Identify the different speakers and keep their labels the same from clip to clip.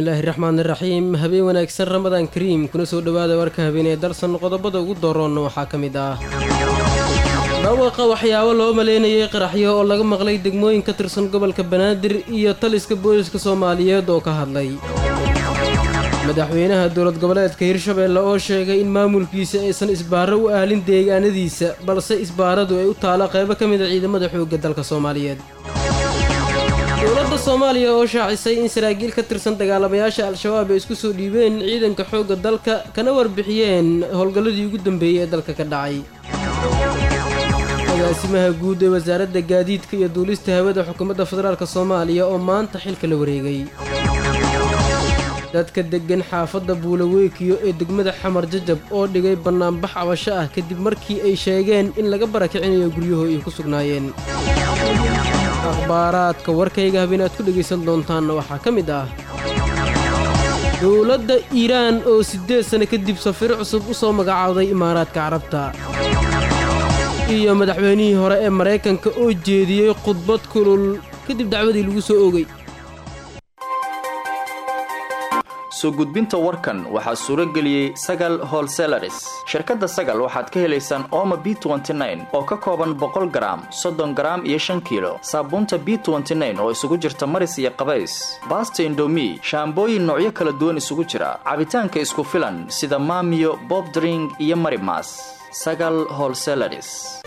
Speaker 1: bismillaahi raxmaani raxiim habeen wanaagsan ramadaan kariim kuna soo dhowaada warka habeenee darsan qodobada ugu dooroonna waxaa ka mid ah dhawaqa waxyaabo loo maleynayay qaraxyo oo laga maqlay degmooyin ka tirsan gobolka banaadir iyo taliska booliska soomaaliyeed oo ka hadlay madaxweynaha dowlad goboleedka hirshabeelle oo sheegay in maamulkiisa aysan isbaaro u aalin deegaanadiisa balse isbaaradu ay u taalo qaybo ka mida ciidamada xoogga dalka soomaaliyeed dowladda soomaaliya oo shaacisay in saraakiil ka tirsan dagaalamayaasha al-shabaab ay isku soo dhiibeen ciidanka xoogga dalka kana warbixiyeen howlgalladii ugu dambeeyey ee dalka ka dhacay agaasimaha guud ee wasaaradda gaadiidka iyo duulista hawada xukuumadda federaalk soomaaliya oo maanta xilka la wareegay dadka deggan xaafadda buulaweykiyo ee degmada xamar jajab oo dhigay bannaanbax cabasho ah kadib markii ay sheegeen in laga barakicinayo guryaho ay ku sugnaayeen akhbaaraadka warkayga habeen aad ku dhegaysan doontaanna waxaa ka mid ah dowladda iiraan oo siddeed sano kadib safiro cusub u soo magacaawday imaaraadka carabta iyo madaxweynihii hore ee maraykanka oo jeediyey khudbad kulul kadib dacwadii lagu soo oogay
Speaker 2: soo gudbinta warkan waxaa suuro geliyey sagal holselaris shirkadda sagal waxaad ka helaysaan ooma b oo ka kooban boqol garaam soddon garaam iyo shan kiilo saabuunta b oo isugu jirta maris iyo qabays baasta indomi shaambooyin noocyo kala duwan isugu jira cabitaanka isku filan sida maamiyo bobdring iyo marimas sagal holselaris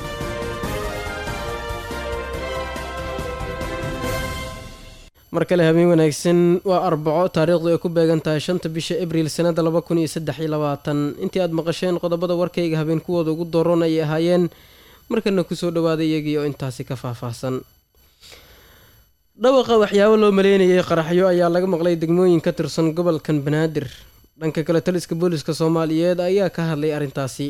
Speaker 1: mar kale habeen wanaagsan waa arbaco taariikhdu ay ku beegan tahay shanta bisha abriil sanada laba kun iyo saddex iyo labaatan intii aad maqasheen qodobada warkayga habeen kuwooda ugu dooran ayay ahaayeen markana kusoo dhawaaday iyagii oo intaasi ka faahfaahsan dhawaqa waxyaabo loo maleynayay qaraxyo ayaa laga maqlay degmooyin ka tirsan gobolkan banaadir dhanka kale taliska booliska soomaaliyeed ayaa ka hadlay arrintaasi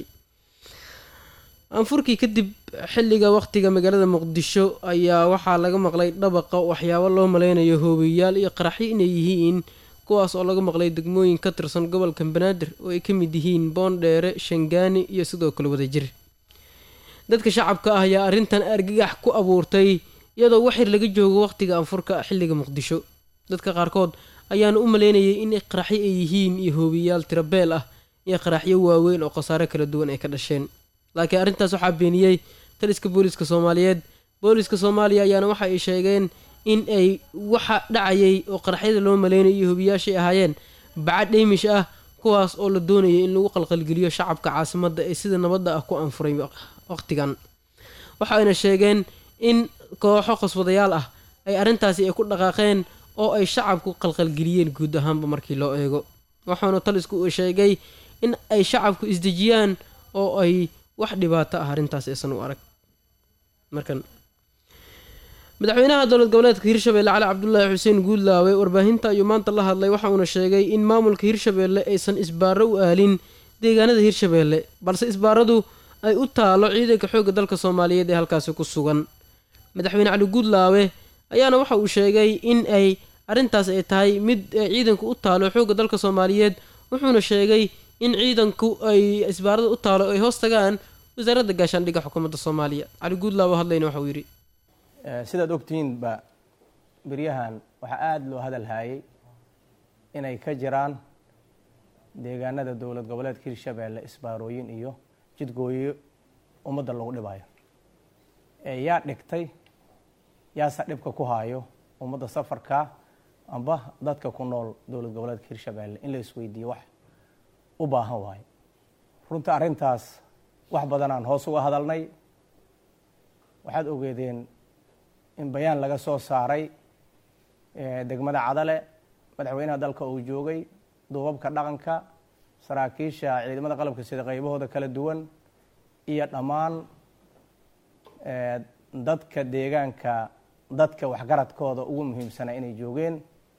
Speaker 1: anfurkii kadib xilliga wakhtiga magaalada muqdisho ayaa waxaa laga maqlay dhabaqa waxyaabo loo maleynayo hoobiyayaal iyo qaraxyo inay yihiin kuwaas oo laga maqlay degmooyin ka tirsan gobolka banaadir oo ay ka mid yihiin boondheere shangaani iyo sidoo kale wadajir dadka shacabka ah ayaa arrintan argagax ku abuurtay iyadoo waxyar laga joogo wakhtiga anfurka xilliga muqdisho dadka qaarkood ayaana u maleynayay in qaraxyo ay yihiin iyo hoobiyayaal tirabeel ah iyo qaraxyo waaweyn oo khasaare kala duwan ay ka dhasheen laakiin arrintaas waxaa beeniyey taliska booliska soomaaliyeed booliska soomaaliya ayaana waxa ay sheegeen in ay waxa dhacayay oo qaraxyada loo maleynay iyo hobiyaashay ahaayeen baca dheymish ah kuwaas oo la doonayay in lagu qalqalgeliyo shacabka caasimadda ee sida nabadda ah ku anfuray wakhtigan waxa ayna sheegeen in kooxo khaswadayaal ah ay arrintaasi ay ku dhaqaaqeen oo ay shacabku qalqalgeliyeen guud ahaanba markii loo eego waxaanu talisku uu sheegay in ay shacabku isdejiyaan oo ay wax dhibaato ah arrintaas aysan u arag markan madaxweynaha dowlad goboleedka hirshabeelle cali cabdulaahi xuseen guudlaawe warbaahinta ayuu maanta la hadlay waxa uuna sheegay in maamulka hirshabeelle aysan isbaaro u aalin deegaanada hirshabeelle balse isbaaradu ay u taalo ciidanka xoogga dalka soomaaliyeed ee halkaasi ku sugan madaxweyne cali guudlaawe ayaana waxa uu sheegay in ay arrintaas ay tahay mid ciidanku u taalo xoogga dalka soomaaliyeed wuxuuna sheegay in ciidanku ay isbaarada u taalo ay hoos tagaan wasaaradda gaashaandhigga xukuumadda soomaaliya cali guudlaawo hadlayna waxa uu yidhi
Speaker 3: sidaad ogtihiinba beryahan waxaa aada loo hadal haayay inay ka jiraan deegaanada dowlad goboleedka hirshabeelle isbaarooyin iyo jidgooyo ummadda lagu dhibayo yaa dhigtay yaase dhibka ku haayo ummadda safarka amba dadka ku nool dowlad goboleedka hirshabeelle in la isweydiiyo wax u baahan waayo runta arrintaas wax badanaan hoos uga hadalnay waxaad ogeedeen in bayaan laga soo saaray degmada cadale madaxweynaha dalka uu joogay duubabka dhaqanka saraakiisha ciidamada qalabka sida qaybahooda kala duwan iyo dhammaan dadka deegaanka dadka waxgaradkooda ugu muhiimsanaa inay joogeen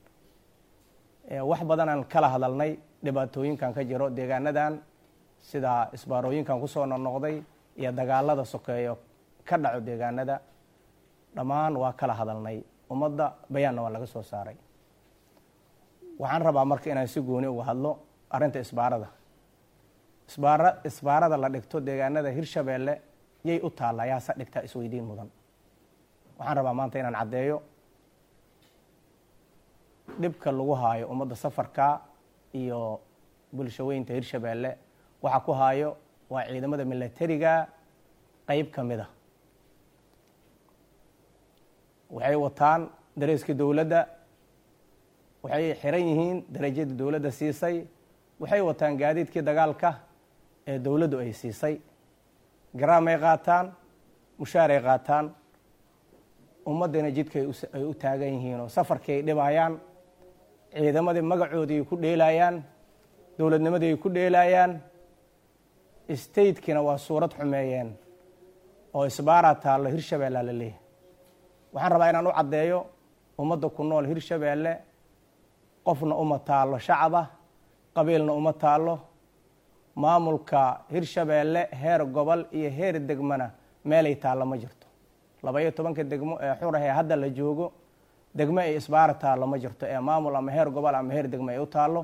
Speaker 3: wax badanaan kala hadalnay dhibaatooyinkan ka jiro deegaanadan sida isbaarooyinkan kusoo noqnoqday iyo dagaalada sokeeyo ka dhaco deegaanada dhammaan waa kala hadalnay ummadda bayaanna waa laga soo saaray waxaan rabaa marka inaan si gooni uga hadlo arrinta isbaarada isbaara isbaarada la dhigto deegaanada hirshabeelle yay u taallaa yaase dhigtaa isweydiin mudan waxaan rabaa maanta inaan caddeeyo dhibka lagu haayo ummadda safarka iyo bulshaweynta hirshabeelle waxa ku haayo waa ciidamada milatariga qeyb ka mid a waxay wataan dareeska dowladda waxay xiran yihiin darajada dowladda siisay waxay wataan gaadiidkii dagaalka ee dowladdu ay siisay garaamay qaataan mushaaray qaataan ummaddana jidka ay u taagan yihiin oo safarkii ay dhibayaan ciidamadii magacoodii ay ku dheelayaan dowladnimadii ay ku dheelayaan statekina waa suurad xumeeyeen oo isbaaraa taallo hirshabeellea la leeyahay waxaan rabaa inaan u caddeeyo ummadda ku nool hirshabeelle qofna uma taallo shacaba qabiilna uma taallo maamulka hirshabeelle heer gobol iyo heer degmana meelay taallo ma jirto laba-iyo tobanka degmo ee xurah ee hadda la joogo degmo ay isbaara taallo ma jirto ee maamul ama heer gobol ama heer degmo ay u taallo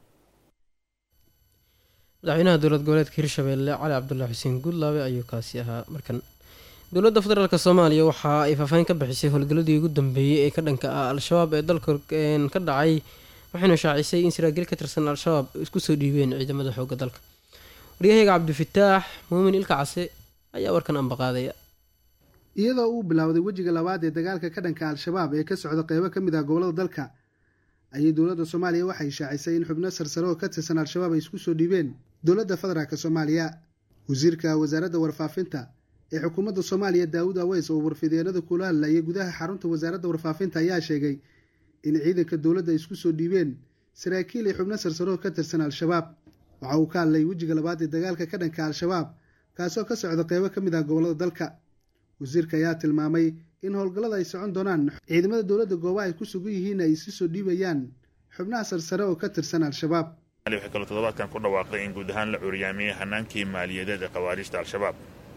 Speaker 1: madaxweynaha dowlad goboleedka hirshabeelle cali cabdulaahi xuseen guudlaabe ayuu kaasi ahaa markan dowladda federaalk soomaaliya waxa ay faahfaahin ka bixisay howlgalladii ugu dambeeyey ee ka dhanka ah al-shabaab ee dalka ka dhacay waxayna shaacisay in saraakiil ka tirsan al-shabaab isku soo dhiibeen ciidamada xoogga dalka waryahayga cabdifataax muumin ilka case ayaa warkan ambaqaadaya
Speaker 4: iyadoo uu bilowday wejiga labaad ee dagaalka ka dhanka al-shabaab ee ka socda qeybo ka mid ah gobollada dalka ayay dowladda soomaaliya waxay shaacisay in xubno sarsare oo ka tirsan al-shabaab ay isku soo dhiibeen dowladda federaalk soomaaliya wasiirka wasaaradda warfaafinta ee xukuumadda soomaaliya daawud aweys oo warfideenada kula hadlayay gudaha xarunta wasaaradda warfaafinta ayaa sheegay in ciidanka dowladda ay isku soo dhiibeen saraakiil iyo xubno sarsare oo ka tirsan al-shabaab waxa uu ka hadlay wejiga labaad ee dagaalka ka dhanka al-shabaab kaasoo ka socda qeybo ka mid ah gobollada dalka wasiirka ayaa tilmaamay in howlgallada ay socon doonaan ciidamada dowladda gooba ay ku sugan yihiin ay isu soo dhiibayaan xubnaha sarsare oo ka tirsan al-shabaab
Speaker 5: waxay kaloo toddobaadkan ku dhawaaqday in guud ahaan la curyaamiyey hanaankii maaliyadeed ee khawaariijta al-shabaab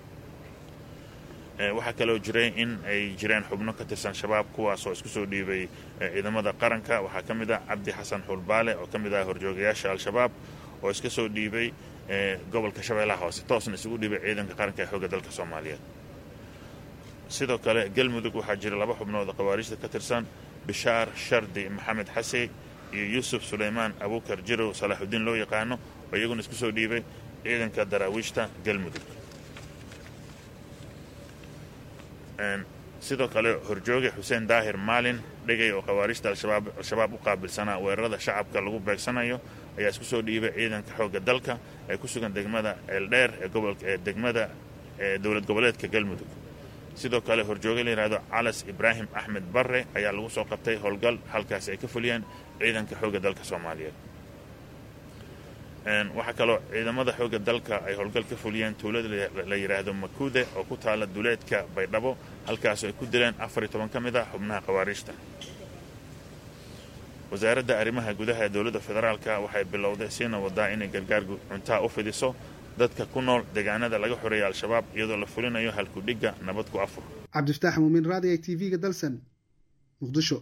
Speaker 5: waxaa kaloo jiray in ay jireen xubno ka tirsan shabaab kuwaasoo isku soo dhiibay ciidamada qaranka waxaa ka mid ah cabdi xasan xulbaale oo ka mid ah horjoogayaasha al-shabaab oo iska soo dhiibay gobolka shabeellaha hoose toosna isugu dhiibay ciidanka qaranka ee xoogga dalka soomaaliyeed sidoo kale galmudug waxaa jira laba xubnood oo khawaariijta ka tirsan bishaar shardi maxamed xase iyo yuusuf suleymaan abuukar jirow salaaxudiin loo yaqaano oo iyaguna isku soo dhiibay ciidanka daraawiishta galmudug sidoo kale horjooge xuseen daahir maalin dhegay oo khawaariijta al-shabaab u qaabilsanaa weerarada shacabka lagu beegsanayo ayaa isku soo dhiibay ciidanka xoogga dalka ee ku sugan degmada ceeldheer ee degmada ee dowlad goboleedka galmudug sidoo kale horjooge la yidhahdo calas ibraahim axmed barre ayaa lagu soo qabtay howlgal halkaasi ay ka fuliyeen ciidanka xoogga dalka soomaaliyeed waxaa kaloo ciidamada xoogga dalka ay howlgal ka fuliyeen tuulada la yidhaahdo makuude oo ku taala duleedka baydhabo halkaasoo ay ku dileen afar iyo toban ka mid ah xubnaha khawaariijta wasaaradda arrimaha gudaha ee dowladda federaalka waxay bilowday siina wadaa inay gargaar cuntaa u fidiso dadka ku nool deegaanada laga xoreeya al-shabaab iyadoo la fulinayo halkudhigga nabad ku afur
Speaker 4: cabdifataax muumin raadiga t v-ga dalsan muqdisho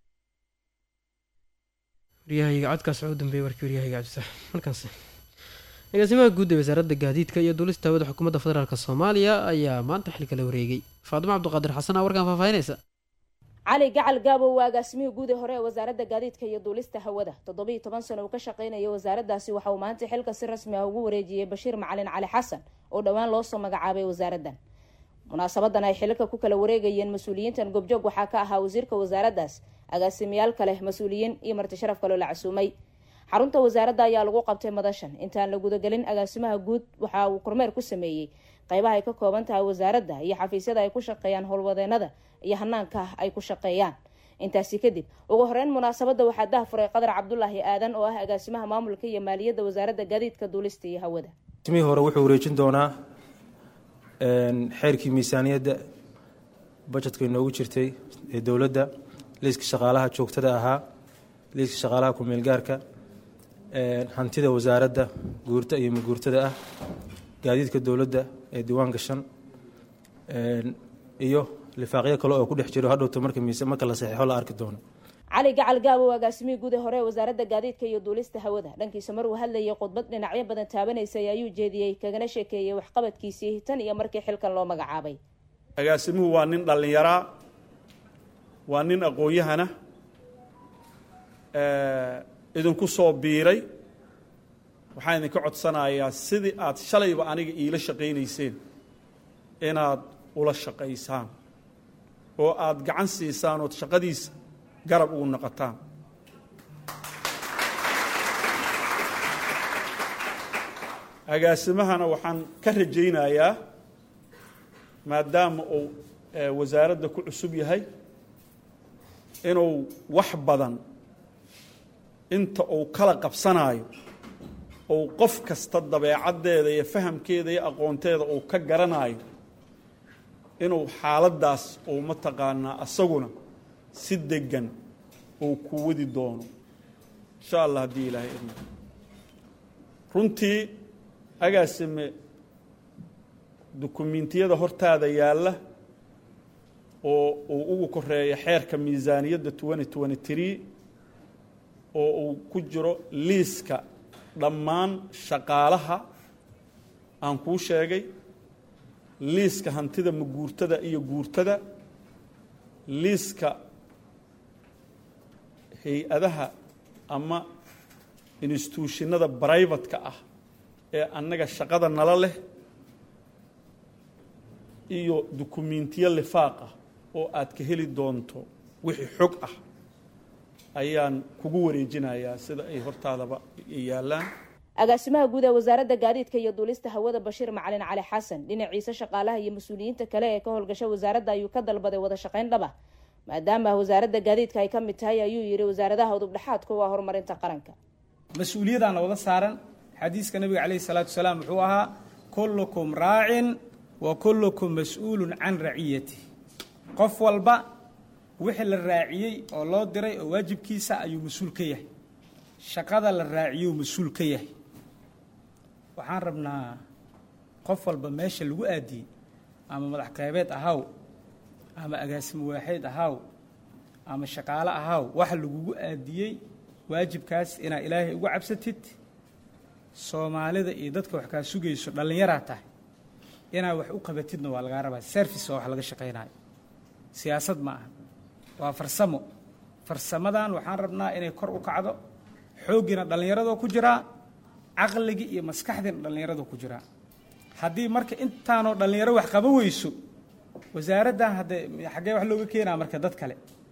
Speaker 1: waryahayga codkaas waxaa u dambeeyey warkii waryahayga cabdifataax markaas agaasimaha guud ee wasaaradda gaadiidka iyo duulista hawada xukuumadda federaalk soomaaliya ayaa maanta xilka la wareegay faadimo cabdiqaadir xasan aa warkaan faahfaahinaysa
Speaker 6: cali gacal gaabow waa agaasimihii guud ee hore ee wasaaradda gaadiidka iyo duulista hawada toddobiiyo toban sano uu ka shaqaynayay wasaaraddaasi waxa uu maanta xilka si rasmi ah ugu wareejiyey bashiir macalin cali xasan oo dhowaan loo soo magacaabay wasaaraddan munaasabadan ay xilka ku kala wareegayeen mas-uuliyiintan goobjoog waxaa ka ahaa wasiirka wasaaraddaas agaasimayaal kale mas-uuliyiin iyo marti sharaf kaloo la casuumay xarunta wasaaradda ayaa lagu qabtay madashan intaan la gudagelin agaasimaha guud waxa uu kormeer ku sameeyey qeybaha ay ka kooban tahay wasaaradda iyo xafiisyada ay ku shaqeeyaan howlwadeenada iyo hanaanka ay ku shaqeeyaan intaasi kadib ugu horeyn munaasabadda waxaa dahfuray qadar cabdulaahi aadan oo ah agaasimaha maamulka iyo maaliyadda wasaaradda gaadiidka duulista iyo hawada
Speaker 7: mihii hore wuxuu wareejin doonaa xeerkii miisaaniyadda bajetka inoogu jirtay ee dowladda liiska shaqaalaha joogtada ahaa liiska shaqaalaha ku-meelgaarka hantida wasaaradda guurta iyo maguurtada ah gaadiidka dowladda ee diiwaan gashan iyo lifaaqyo kale oo ku dhex jiro hadhowto marka miise marka la saxiixo la arki doono
Speaker 6: cali gacal gaabow agaasimihii guud ee hore ee wasaaradda gaadiidka iyo duulista hawada dhankiisa maruu hadlayay khudbad dhinacyo badan taabanaysay ayuu jeediyey kagana sheekeeyey waxqabadkiisii tan iyo markii xilkan loo magacaabay
Speaker 8: agaasimuhu waa nin dhallinyaraa waa nin aqoon-yahana idinku soo biiray waxaan idinka codsanayaa sidii aad shalayba aniga iila shaqaynayseen inaad ula shaqaysaan oo aad gacan siisaan ood shaqadiisa garab ugu noqotaan agaasimahana waxaan ka rajaynayaa maadaama uu wasaaradda ku cusub yahay inuu wax badan inta uu kala qabsanaayo ou qof kasta dabeecaddeeda iyo fahamkeeda iyo aqoonteeda uu ka garanaayo inuu xaaladdaas uu mataqaanaa asaguna si deggan uu ku wadi doono insha allah haddii ilaahay idmo runtii agaasime dukumiintiyada hortaada yaalla oo uu ugu koreeyo xeerka miisaaniyadda twenty twenty tree oo uu ku jiro liiska dhammaan shaqaalaha aan kuu sheegay liiska hantida maguurtada iyo guurtada liiska hay-adaha ama instituushinada brivatka ah ee annaga shaqada nala leh iyo dukumiintiyo lifaaq ah oo aad ka heli doonto wixii xog ah ayaan kugu wareejinayaa sida ay hortaadaba yaallaan
Speaker 6: agaasimaha guud ee wasaaradda gaadiidka iyo duulista hawada bashiir macalin cali xasan dhinaciisa shaqaalaha iyo mas-uuliyiinta kale ee ka howlgasha wasaaradda ayuu ka dalbaday wada shaqayn dhaba maadaama wasaaradda gaadiidka ay ka mid tahay ayuu yidhi wasaaradaha udubdhexaadka waa horumarinta qaranka
Speaker 9: mas-uuliyadaana wada saaran xadiiska nabiga caleyhi salaatu wasalaam wuxuu ahaa kullukum raacin wa kullukum mas-uulun can raciyati qof walba wixii la raaciyey oo loo diray oo waajibkiisa ayuu mas-uul ka yahay shaqada la raaciyou mas-uul ka yahay waxaan rabnaa qof walba meesha lagu aadiyey ama madax qeybeed ahaw ama agaasimo waaxeed ahaw ama shaqaale ahaw waxa lagugu aadiyey waajibkaas inaad ilaahay ugu cabsatid soomaalida iyo dadka wax kaa sugayso dhallinyaraa tahay inaad wax u qabatidna waa lagaa rabaa service waa wax laga shaqaynayo siyaasad ma aha waa farsamo farsamadan waxaan rabnaa inay kor u kacdo xooggiina dhallinyaradoo ku jiraa caqligii iyo maskaxdiina dhallinyaradoo ku jiraa haddii marka intaanoo dhallinyaro wax qaba weyso wasaaraddan haddee xaggee wax looga keenaa marka dad kale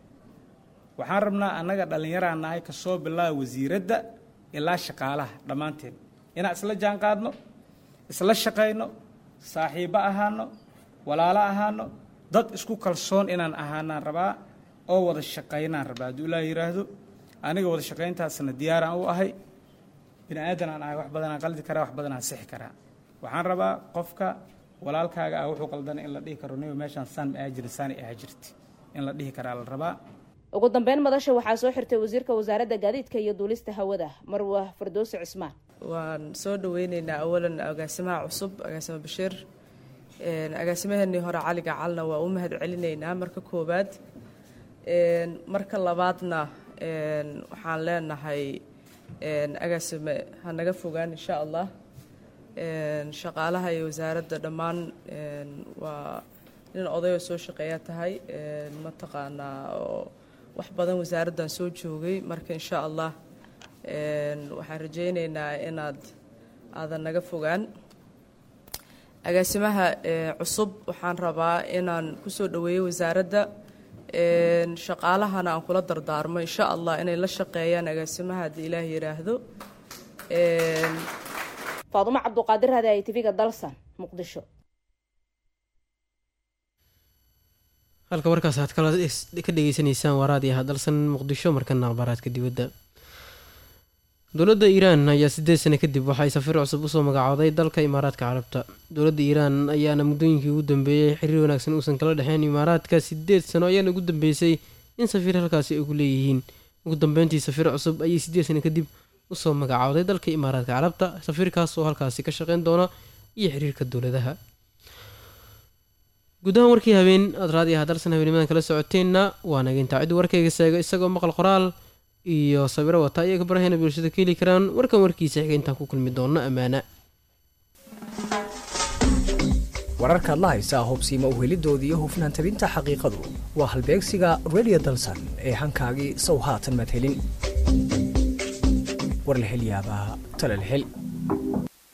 Speaker 9: waxaan rabnaa annaga dhallinyaraan nahay ka soo bilaaba wasiiradda ilaa shaqaalaha dhammaanteen inaan isla jaan qaadno isla shaqayno saaxiibbo ahaano walaalo ahaano dad isku kalsoon inaan ahaanaan rabaa oo wada shaqaynaan rabaa hadduu ilaah yidhaahdo aniga wada shaqayntaasna diyaaraan u ahay bini aadan aan ahay wax badanaan qaldi karaa wax badanaan sixi karaa waxaan rabaa qofka walaalkaaga ah wuxuu qaldana in la dhihi karo niba meeshaan saan ma aajirin saani aha jirti in la dhihi karaa la rabaa
Speaker 6: ugu dambeyn madasha waxaa soo xirtay wasiirka wasaaradda gaadiidka iyo duulista hawada marwa fardoosi cismaan
Speaker 10: waan soo dhaweyneynaa awalan agaasimaha cusub agaasimo bashiir agaasimaheenii hore cali gacalna waa u mahad celinaynaa marka koowaad marka labaadna waxaan leenahay agaasime ha naga fogaan insha allah shaqaalaha iyo wasaaradda dhammaan waa nin odayoo soo shaqeeya tahay mataqaanaa oo wax badan wasaaraddan soo joogay marka insha allah waxaan rajayneynaa inaad aadan naga fogaan agaasimaha cusub waxaan rabaa inaan kusoo dhaweeyo wasaaradda shaqaalahana aan kula dardaarmo insha allah inay la shaqeeyaan agaasimaha haddii ilaah yidhaahdo
Speaker 6: faadumo cabduqaadir hade ay tv-ga dalsan muqdisho
Speaker 1: halka warkaas aad kala ka dhegeysaneysaan waraadiyaha dalsan muqdisho markana akhbaaraadka dibadda dowladda iiraan ayaa sideed sano kadib waxay safiir cusub usoo magacooday dalka imaaraadka carabta dowladda iiraan ayaana muddooyinkii ugu dambeeyey xiriir wanaagsan uusan kala dhexeyn imaaraadka sideed sano ayaana ugu dambeysay in safiir halkaasi ay ku leeyihiin ugu dambeyntii safiir cusub ayay sideed sano kadib usoo magacooday dalka imaaraadka carabta safiirkaas oo halkaasi ka shaqeyn doona iyo xiriirka dowladaha gudahaan warkii habeen aad raadiyaha dalsan habeenimadan kala socoteenna waa nageyntaa ciddu warkayga seega isagoo maqal qoraal iyo sawiro wata ayay kabarahayna bulshada ka heli karaan warkan warkiisa xiga intaan ku kulmi doonno ammaana
Speaker 11: wararkaad la haysaa hubsiima uhelidoodii iyo hufnaan tabinta xaqiiqadu waa halbeegsiga redio dalsan ee hankaagii sow haatan maad helin war la hel yaabaa tala la hel